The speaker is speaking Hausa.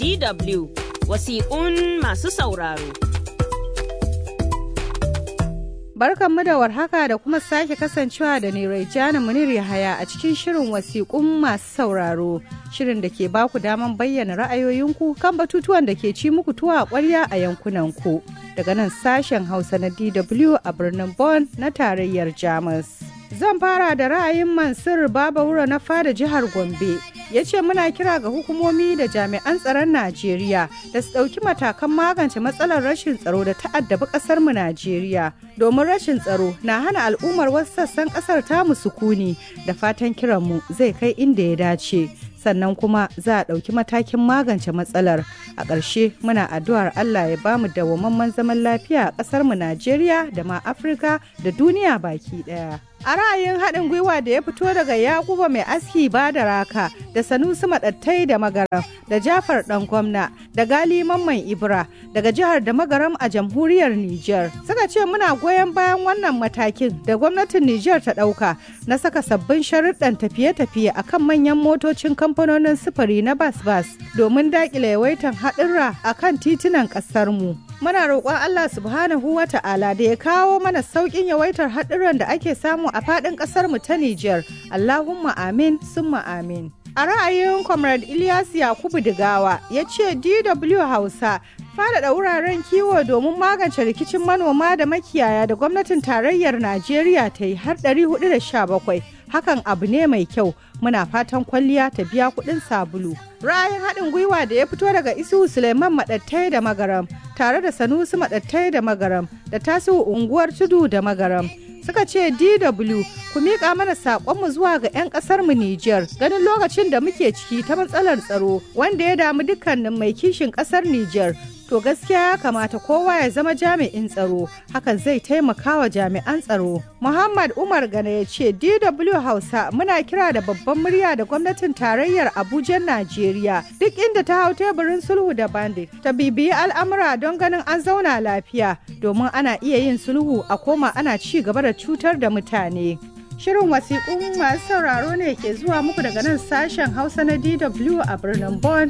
DW wasiƙun masu sauraro. Barkanmu da warhaka da kuma sake kasancewa da ni Raijana Munir Yahaya a cikin shirin wasiƙun masu sauraro. Shirin da ke baku daman bayyana ra'ayoyinku kan batutuwan da ke ci muku tuwa a ƙwarya a yankunanku. Daga nan sashen Hausa na DW a birnin Bonn na tarayyar Jamus. Zan fara da ra'ayin Mansur Babawura na fada jihar Gombe. Ya ce muna kira ga hukumomi da jami'an tsaron Najeriya da su ɗauki matakan magance matsalar rashin tsaro da ta'addabi ƙasar mu Najeriya. Domin rashin tsaro na hana al'ummar wasu sassan ƙasar tamu sukuni da fatan kiranmu zai kai inda ya dace. sannan kuma za a ɗauki matakin magance matsalar a ƙarshe muna addu'ar Allah ya ba mu dawwammamen zaman lafiya a ƙasar mu Najeriya da ma Afirka da duniya baki ɗaya. A ra'ayin haɗin gwiwa da ya fito daga Yakuba mai aski ba da raka da Sanusi Maɗattai da Magaram da Jafar ɗan gwamna da Gali Mamman Ibra daga jihar da Magaram a jamhuriyar Nijar. Suka ce muna goyon bayan wannan matakin da gwamnatin Nijar ta ɗauka na saka sabbin sharuɗan tafiye-tafiye akan manyan motocin kamfanonin sufuri na bas-bas domin daƙile yawaitan haɗurra akan titunan ƙasarmu. muna roƙon Allah subhanahu wa ta'ala da ya kawo mana sauƙin yawaitar haɗuran da ake samu a faɗin ƙasar mu ta Nijar. Allahumma amin summa amin. A ra'ayin Comrade Ilyas Yakubu Digawa ya ce DW Hausa faɗaɗa wuraren kiwo domin magance rikicin manoma da makiyaya da gwamnatin tarayyar Najeriya ta yi har 417 hakan abu ne mai kyau muna fatan kwalliya ta biya kuɗin sabulu. Ra'ayin haɗin gwiwa da ya fito daga Isu Suleiman Maɗattai da Magaram tare da Sanusi Maɗattai da Magaram da tasiru unguwar Tudu da Magaram. Suka ce DW ku miƙa mana saƙonmu zuwa ga 'yan ƙasarmu Nijar ganin lokacin da muke ciki ta matsalar tsaro wanda ya damu dukkanin mai kishin ƙasar Nijar to gaskiya ya kamata kowa ya zama jami'in tsaro hakan zai taimaka wa jami'an tsaro muhammad umar gana ya ce dw hausa muna kira da babban murya da gwamnatin tarayyar abuja najeriya duk inda ta hau teburin sulhu da bandit ta bibiyi al'amura don ganin an zauna lafiya domin ana iya yin sulhu a koma ana ci gaba da cutar da mutane Shirin wasiƙun masu sauraro ne ke zuwa muku daga nan sashen Hausa na DW a birnin Bonn